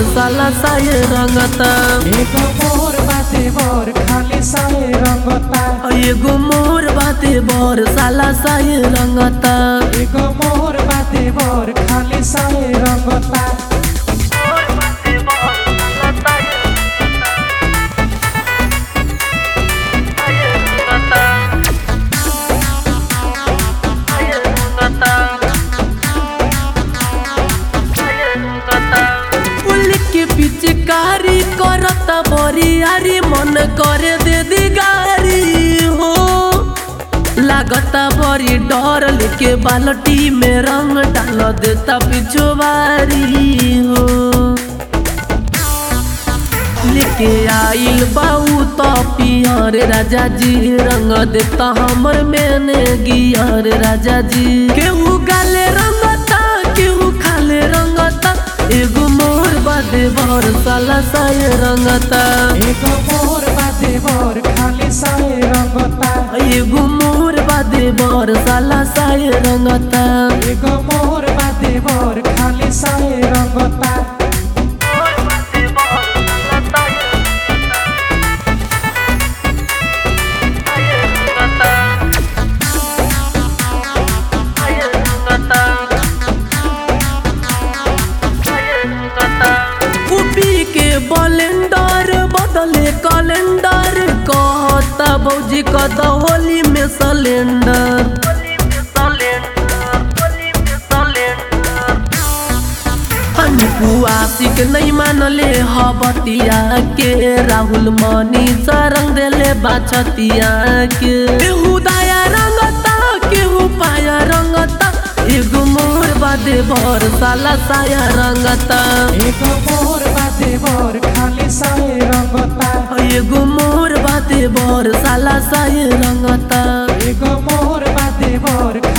साला साये रंगता एगो मोर बाते मोर खाली साए रंगता एगो मोर बाते बर साला साये रंगता एगो मोर बाते मोर खाली साए रंगता पुल के पीछे कारी करता बरियारी मन करे दे दी गारी हो लागता बड़ी डर लेके बाल्टी में रंग डाल देता पिछुआरी हो लेके आइल बाऊ तो पियर राजा जी रंग देता हमर मैंने गियर राजा जी केहू गाले रंगता केहू खाले रंगता एगो मोर बादे भर साला साये रंगता एगो मोर बाते मोर खाली साए रंगता एगो मोर बादे भर साला साये रंगता एगो मोर बाते मोर खाली साए रंगता कुपी के बलेंडर बदले कैलेंडर कहता भौजी कद होली में सिलेंडर आशिक नहीं मानले हबतिया के राहुल मनी सरंग देले बाछतिया के केहू दाया रंगता केहू पाया रंगता एगो मोर बादे भर साला साया रंगता एगो मोर बाते मोर खाली साए रंगता एगो मोर बाते भर साला साये रंगता एगो मोर बाते मोर